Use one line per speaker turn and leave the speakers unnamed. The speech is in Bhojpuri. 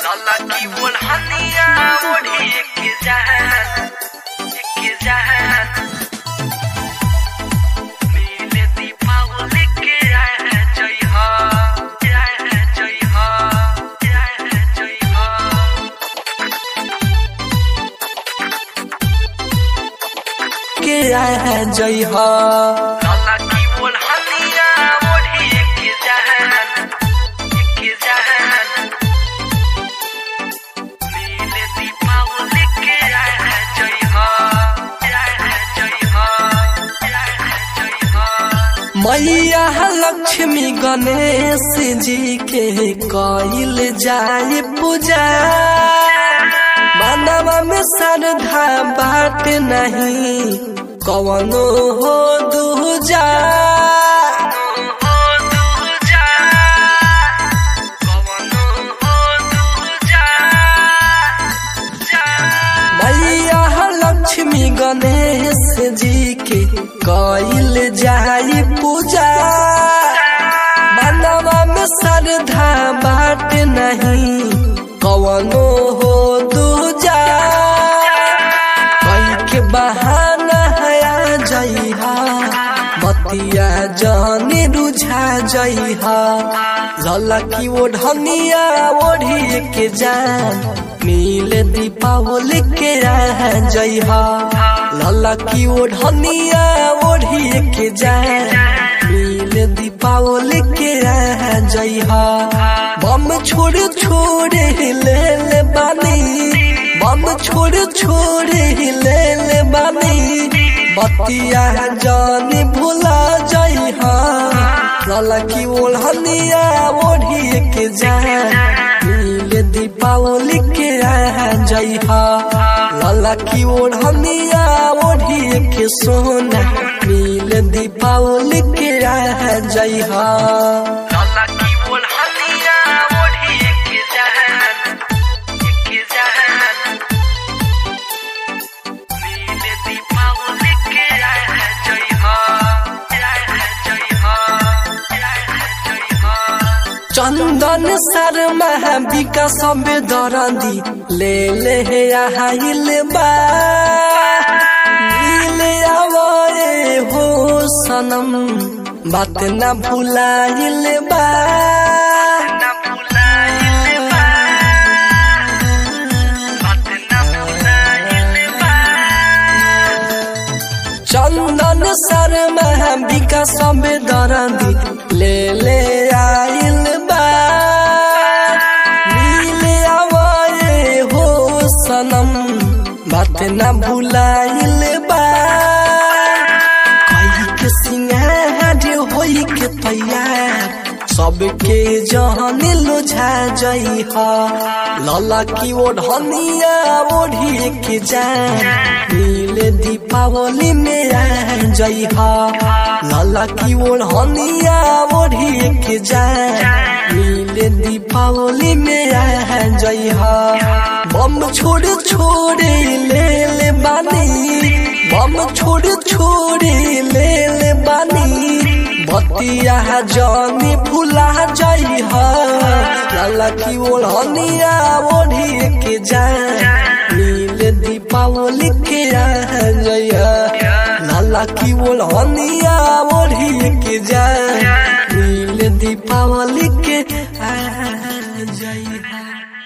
लाला की बोलहनिया ओढ़ी के जहान के जहान मिले दीपावली के आए जय हो आए जय हो आए जय हो
के आए जय हो
लाला की बोलहनिया ओढ़ी के जहान के जहान मिले दीपावली के आए जय हो आए जय हो आए जय हो
मैया लक्ष्मी गणेश जी के कइल जाए पूजा मानवा में श्रद्धा बात नहीं कवनो हो दूजा मैया लक्ष्मी गणेश जी के कइल जाए पूजा मानवा में श्रद्धा बात नहीं कवनो हो दूजा कई के बहाना हया जइहा बतिया जाने रुझा जइहा ललकी ओढ़निया ओढ़ी के जान नील दीपावली के रह जइहा ललकी ओढ़निया ओढ़ी के जान नील दीपावली के रह जइहा बम छोड़ छोड़ ले ले बानी बम छोड़ छोड़ ले ले बानी बतिया जानी भुला जइहा ललकी ओढ़निया ओढ़ी के जान नील दीपावली के रह जइहा ललकी ओढ़निया ओढ़ी के सोना नील दीपावली के रह जइहा
लाला की बोलहनिया ओढ़ी के जहान के जहान मिले दीपावली के आए जय हो आए जय हो आए जय हो
चंदन शर्मा विकास दरदी ले ले हे आइल बा मिले आवरे हो सनम बात न भुलाइल बा
ना भुलाइल बा बात ना भुलाइल बा
चंदन शर्मा विकास दरदी ले ले आइल बा मिले आवरे हो सनम बात न भुलाइल बा कई के सिंगार होई के तैयार सबके जहन लुझा जइहा लला की ओढ़निया ओढ़ी के जान नीले दीपावली में आ जइहा लला की ओढ़निया ओढ़ी के जान नीले दीपावली में आ जइहा बम छोड़ छोड़ ले ले बानी बम छोड़ छोड़ ले ले बानी बतिया जानी भुला जइहा लाला की ओढ़निया ओढ़ी के जान नील दीपावली के आ जइहा लाला की ओढ़निया ओढ़ी के जान नील दीपावली के आ जइहा